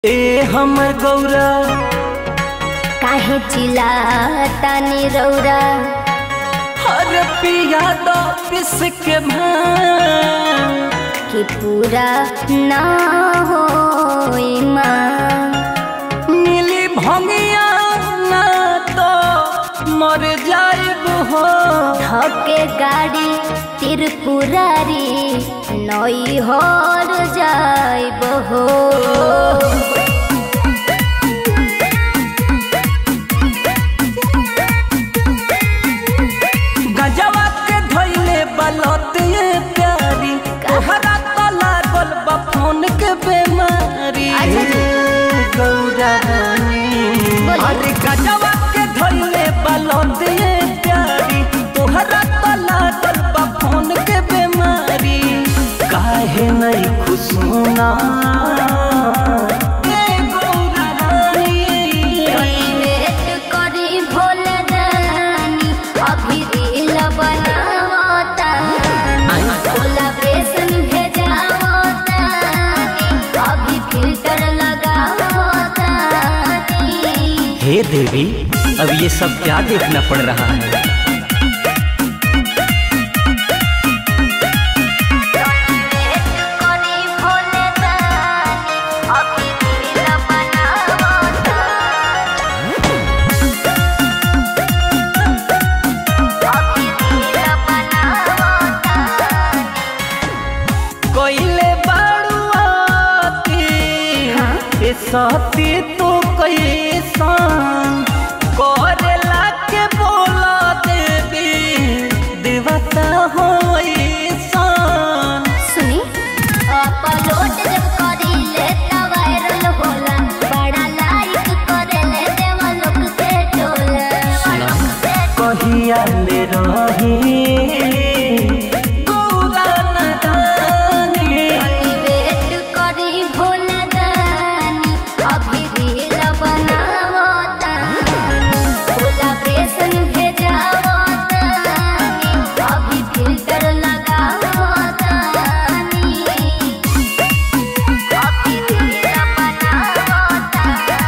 ए हमर गौरा काहे चिल्लातानी रौरा हर पिया दो पिस के भांग कि पूरा ना हो मिली भंगिया ना तो मर जाइब हो धके गाड़ी त्रिपुरारी नई हर जाइब हो गजवा के धैले बलत ये प्यारी तोहरा तो लागल बा फोन के बेमारी अच्छा जी। गौरा रानी बोलिए। अरे गजवा के धैले बलत ये प्यारी तोहरा तो लागल बा फोन के बेमारी काहे नहीं खुशना ए गौरा रानी वेट करी भोले रानी अभी रील बनावता कोलाब्रेशन भेजावता अभी फिल्टर लगावता हे देवी अब ये सब क्या देखना पड़ रहा है वेट करी भोले रानी अभी रील बनावता अभी रील बनावता कोइले बाड़ुआती ए साथी तो कैसान करेला के बोला देवी देवता हो ऐसान सुनी अपलोड जब करीले त वायरल होला बड़ा लाइक करेले देवा लोग से टोला कहिया ले रही गौरा नदानी वेट करी भोला दानी अभी रील बनावता कोलाब्रेशन भेजावता अभी फिल्टर लगावता अभी रील बनावता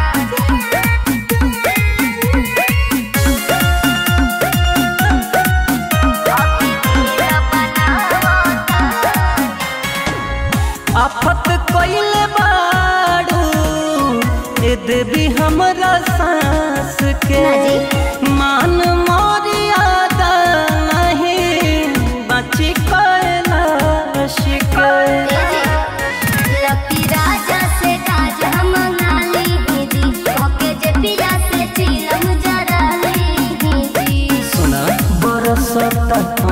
आफत कोइले बाड़ू ए देवी हमरा सांस के ना जी। मान मर्यादा नहीं बची कैलाश के लकी राजा से काज हम नाली हिदी ओके जे पिया से चिलम जरा ली हिदी सुना बरसत